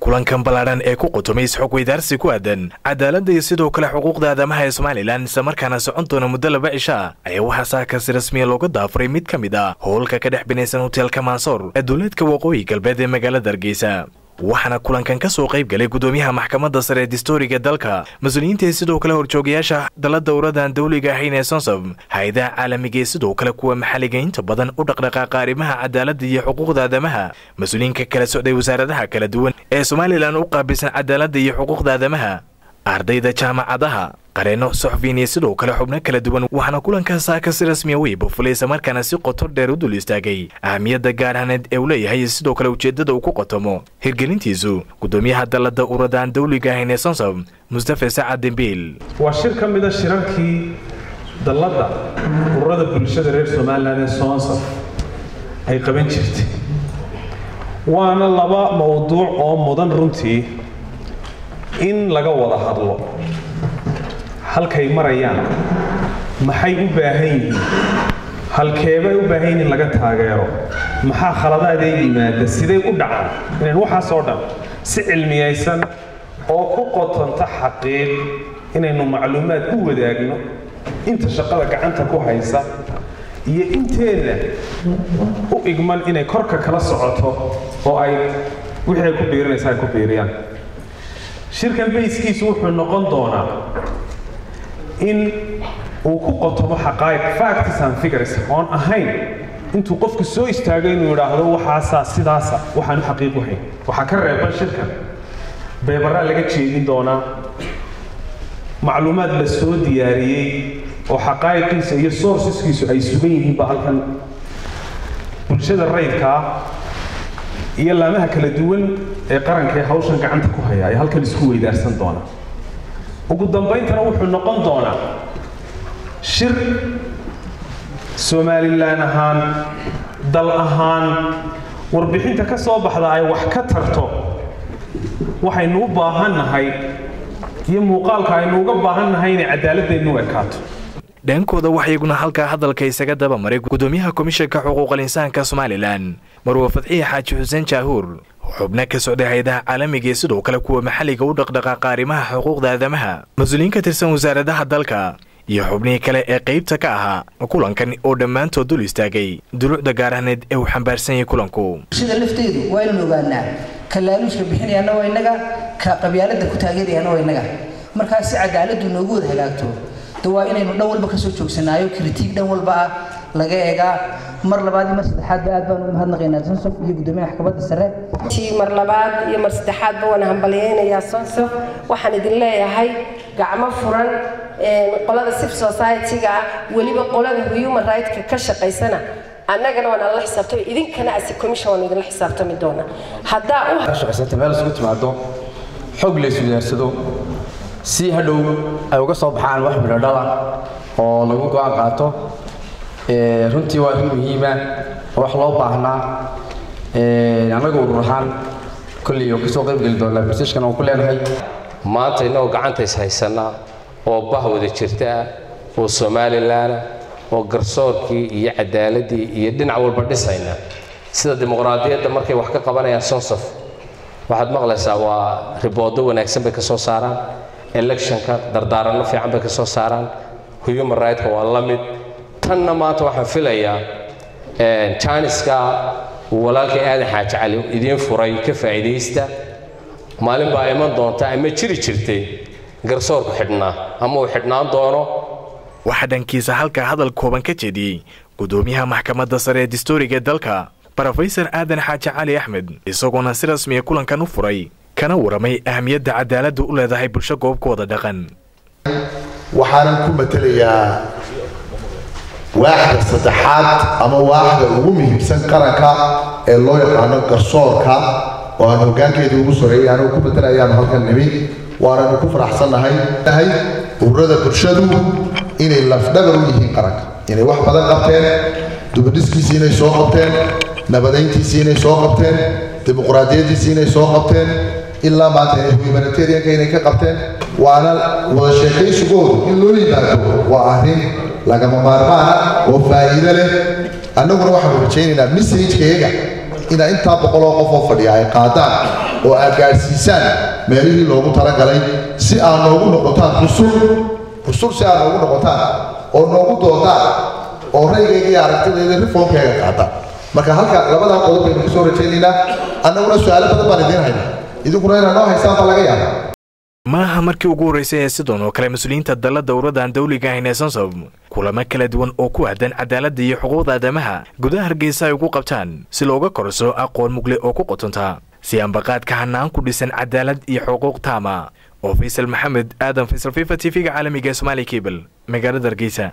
kulankan ballaadhan ee ku qutumay isxog weydaarsi ku aadan cadaaladda iyo sidoo kale xuquuqda aadamaha ee somalilan islamarkaana socon doona muddo laba cisha ayaa waxaa saakasi rasmiya looga daafuray mid ka mid ah howlka ka dhex binaysan hoteelka mansoor ee duuleedka waqooyi galbeed ee magaalada hargeysa waxaana kulankan ka soo qayb galay gudoomiyaha maxkamadda sare ee distooriga dalka mas-uuliyiinta ee sidoo kale horjoogayaasha dala dowladan dawliga ahayn ee sonsab hay-adaha caalamiga ee sidoo kale kuwa maxalliga inta badan u dhaqdhaqaaqa arrimaha cadaaladda iyo xuquuqda aadamaha mas-uuliyiinka kala socday wasaaradaha kala duwan ee somalilan u qaabilsan cadaaladda iyo xuquuqda aadamaha ardayda jaamacadaha qareeno soxfiin iyo sidoo kale xubno kala duwan waxaana kulankan saaka si rasmiya weyba fulay islamarkaana si qoto dheer u dul istaagay ahamiyadda gaarhaneed ee uu leeyahay iyo sidoo kale ujeeddada uu ku qotomo hirgelintiisu gudoomiyaha dalladda uradaan dawliga ahayn ee sonsab mustafa sacad dembiil waa shir ka mida shirarkii dalladda ururada bulshada reer somalilan ee sonsab ay qaban jirtay waana laba mowduuc oo mudan runtii in laga wada hadlo halkay marayaan maxay u baahan yihiin halkeebay u baahan yihiin in laga taageero maxaa khaladaadee yimaada siday u dhacaan inayn waxaasoo dhan si cilmiyaysan oo ku qotanta xaqiiq inaynu macluumaad u wadaagno inta shaqada gacanta ku haysa iyo inteenna u igman inay korka kala socoto oo ay wixii ay ku biirinaysa ay ku biiriyaan shirkan bayskiisu wuxuu noqon doonaa in uu ku qotomo xaqaa'iq facts and figures oon ahayn intuu qofku soo istaago inuu yidhaahdo waxaasaa sidaasa waxaan u xaqiiq u hayn waxaa ka reeban shirkan beebaraa laga jeedin doonaa macluumaad la soo diyaariyey oo xaqaa'iqiisa iyo sourceskiisu ay sugan yihiinba halkan bulshada rayidkaa iyo laamaha kala duwan ee qaranka ee hawshan gacanta ku haya ay halkan isku weydaarsan doonaa ugu dambayntana wuxuu noqon doonaa shir somalilan ahaan dal ahaan warbixinta ka soo baxda ay wax ka tarto waxaynu u baahannahay iyo muuqaalka aynu uga baahannahay inay cadaaladeennu ekaato dhankooda waxaa iyaguna halkaa hadalka isaga daba maray gudoomiyaha komishanka xuquuqal insaanka somalilan marwa fadxiya xaaji xuseen jaahuur xubno ka socday hay-adaha caalamiga ee sidoo kale kuwa maxalliga u dhaqdhaqaaqa arrimaha xuquuqda aadamaha mas-uuliyiin ka tirsan wasaaradaha dalka iyo xubnihii kale ee qaybta ka ahaa kulankan oo dhammaantood dul istaagay duluucda gaarahneed ee uu xambaarsan yahay kulanku bulshada lafteedu waa inaan ogaanaa ka laaluushka bixinayaana waa innaga ka qabyaaladda ku taageerayaana waa innaga markaa si cadaaladdu noogu wada hagaagto de waa inaynu dhan walba kasoo joogsanaayo kritiig dhan walba ah laga eegaa mar labaad iyo mar saddexaadba aad baan u mahadnaqaynaa sonsof iyo gudoomiyaha maxkamadda sare mar labaad iyo mar saddexaadba waan hambalyaynayaa sonsof waxaan idin leeyahay gacmo furan qolada civil society-ga ah weliba qolada human right-ka ka shaqaysana annagana waan alla xisaabtami idinkana asi commission waan idinla xisaabtami doonaa haddaa u shaqaysata meel isugu timaado xog la iswidaarsado si hadhow ay uga soo baxaan wax midhodhala oo lagu go-aan qaato runtii waa arrin muhiima oo wax loo baahnaa annaga urur ahaan kolley oo kasoo qayb geli doonaa barsiishkan aan ku leenahay maanta innagoo gacanta is haysanaa oo bah wada jirta ah oo somalilanah oo garsoorkii iyo cadaaladii iyo dhinac walba dhisayna sida dimuqraadiyadda markay wax ka qabanayaan sonsof waxaad maqlaysaa waa riboodo wanaagsan bay ka soo saaraan electionka dardaaranno fiican bay ka soo saaraan human right-ka waa la mid tanna maanta waxaan filayaa janiska walaalkay aadan xaaji cali idiin furay ka faa'iidaysta maalin baa iman doonta ama jiri jirtay garsoorku xidhnaa ama uu xidhnaan doono waxaa dhankiisa halkaa hadal kooban ka jeediyey gudoomiyaha maxkamadda sare ee distooriga dalka brofesor aadan xaaji cali axmed isagoona si rasmiya kulankan u furay kana waramay ahamiyadda cadaaladdu u leedahay bulsho goobkooda dhaqan waxaanan ku matelayaa waaxda saddexaad ama waaxda ugu muhiimsan qaranka ee loo yaqaano garsoorka oo aan hoggaankeedii ugu soreeyay anuu ku matelayaanu halkan nimi waananu ku faraxsannahay nahay ururada bulshadu inay lafdhabar u yihiin qaranka inay wax badan qabteen dubadhiskiisii inay soo qabteen nabadayntiisii inay soo qabteen dimuqraadiyaddiisii inay soo qabteen ilaa maanta humanitarianka inay ka qabteen waana wada sheekaysigoodu in loo yimaado waa arrin lagama maarmaana oo faa'iido leh annaguna waxaanu rajaynaynaa messajkayaga inaa intaa boqoloo qof oo fadhiya ay qaadaan oo aad gaadhsiisaan meelihii loogu talagalay si aad noogu noqotaan rusul rusul si aad noogu noqotaan oo noogu doodaan oo raygayga iyo aragtidayda reformkayga qaata marka halka labadaa qodob baynu kusoo rajaynaynaa annaguna su-aalo badan baan idiin haynaa idinkuna inaad noo haystaan baa laga yaaba maaha markii ugu horraysay ee sidan oo kale mas-uuliyiinta dalla dowladdan dawliga ahayn ee sonsob kulamo kala duwan oo ku aadan cadaaladda iyo xuquuqda aadamaha gudaha hargeysa ay ugu qabtaan si looga korso aqoon mugle oo ku qotonta si ambaqaadka hanaan ku dhisan cadaalad iyo xuquuq taama oo faysal maxamed aadan faysal fifa t v-ga caalamiga ee somaali cable magaalada hargeysa